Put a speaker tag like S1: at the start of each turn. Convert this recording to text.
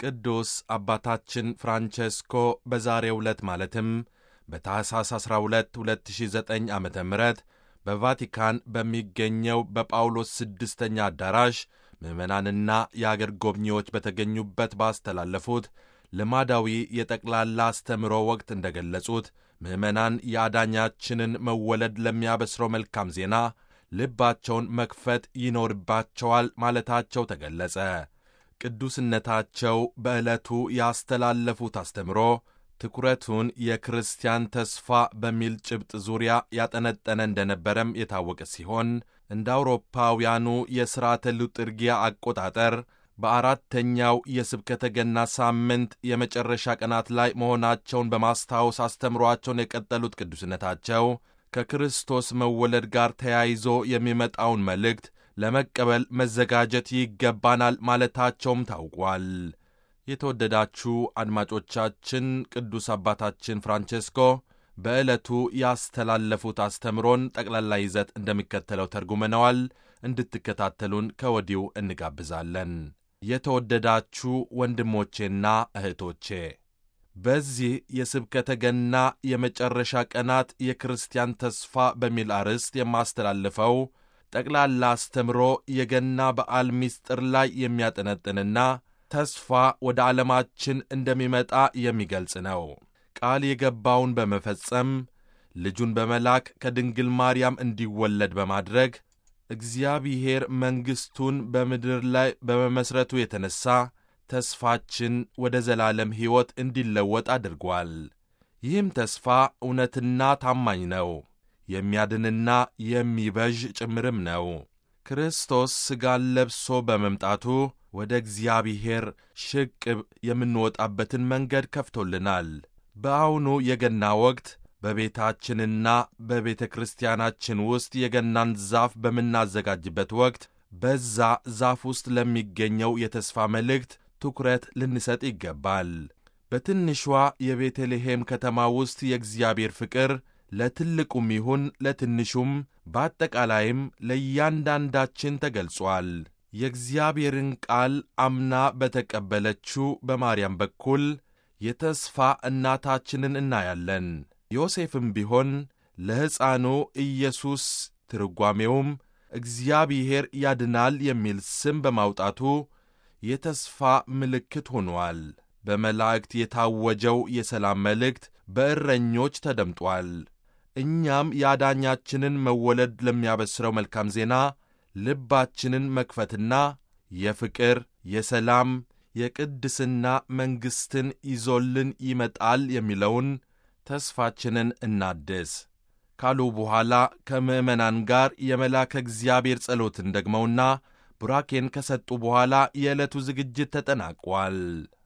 S1: ቅዱስ አባታችን ፍራንቼስኮ በዛሬው ዕለት ማለትም በታኅሳስ 12 2009 ዓ ም በቫቲካን በሚገኘው በጳውሎስ ስድስተኛ አዳራሽ ምዕመናንና የአገር ጎብኚዎች በተገኙበት ባስተላለፉት ልማዳዊ የጠቅላላ አስተምሮ ወቅት እንደ ገለጹት ምዕመናን የአዳኛችንን መወለድ ለሚያበስረው መልካም ዜና ልባቸውን መክፈት ይኖርባቸዋል ማለታቸው ተገለጸ። ቅዱስነታቸው በዕለቱ ያስተላለፉት አስተምሮ ትኩረቱን የክርስቲያን ተስፋ በሚል ጭብጥ ዙሪያ ያጠነጠነ እንደነበረም የታወቀ ሲሆን እንደ አውሮፓውያኑ የሥርዓተ ልጥርጊያ አቆጣጠር በአራተኛው የስብከተ ገና ሳምንት የመጨረሻ ቀናት ላይ መሆናቸውን በማስታወስ አስተምሯቸውን የቀጠሉት ቅዱስነታቸው ከክርስቶስ መወለድ ጋር ተያይዞ የሚመጣውን መልእክት ለመቀበል መዘጋጀት ይገባናል ማለታቸውም ታውቋል። የተወደዳችሁ አድማጮቻችን ቅዱስ አባታችን ፍራንቼስኮ በዕለቱ ያስተላለፉት አስተምሮን ጠቅላላ ይዘት እንደሚከተለው ተርጉመነዋል። እንድትከታተሉን ከወዲሁ እንጋብዛለን። የተወደዳችሁ ወንድሞቼና እህቶቼ በዚህ የስብከተ ገና የመጨረሻ ቀናት የክርስቲያን ተስፋ በሚል አርዕስት የማስተላልፈው ጠቅላላ አስተምሮ የገና በዓል ምስጢር ላይ የሚያጠነጥንና ተስፋ ወደ ዓለማችን እንደሚመጣ የሚገልጽ ነው። ቃል የገባውን በመፈጸም ልጁን በመላክ ከድንግል ማርያም እንዲወለድ በማድረግ እግዚአብሔር መንግሥቱን በምድር ላይ በመመሥረቱ የተነሣ ተስፋችን ወደ ዘላለም ሕይወት እንዲለወጥ አድርጓል። ይህም ተስፋ እውነትና ታማኝ ነው፣ የሚያድንና የሚበዥ ጭምርም ነው። ክርስቶስ ሥጋን ለብሶ በመምጣቱ ወደ እግዚአብሔር ሽቅብ የምንወጣበትን መንገድ ከፍቶልናል። በአሁኑ የገና ወቅት በቤታችንና በቤተ ክርስቲያናችን ውስጥ የገናን ዛፍ በምናዘጋጅበት ወቅት በዛ ዛፍ ውስጥ ለሚገኘው የተስፋ መልእክት ትኩረት ልንሰጥ ይገባል። በትንሿ የቤተልሔም ከተማ ውስጥ የእግዚአብሔር ፍቅር ለትልቁም ይሁን ለትንሹም በአጠቃላይም ለእያንዳንዳችን ተገልጿል። የእግዚአብሔርን ቃል አምና በተቀበለችው በማርያም በኩል የተስፋ እናታችንን እናያለን። ዮሴፍም ቢሆን ለሕፃኑ ኢየሱስ ትርጓሜውም እግዚአብሔር ያድናል የሚል ስም በማውጣቱ የተስፋ ምልክት ሆኗል። በመላእክት የታወጀው የሰላም መልእክት በእረኞች ተደምጧል። እኛም የአዳኛችንን መወለድ ለሚያበስረው መልካም ዜና ልባችንን መክፈትና የፍቅር፣ የሰላም፣ የቅድስና መንግሥትን ይዞልን ይመጣል የሚለውን ተስፋችንን እናድስ ካሉ በኋላ ከምዕመናን ጋር የመልአከ እግዚአብሔር ጸሎትን ደግመውና ቡራኬን ከሰጡ በኋላ የዕለቱ ዝግጅት ተጠናቋል።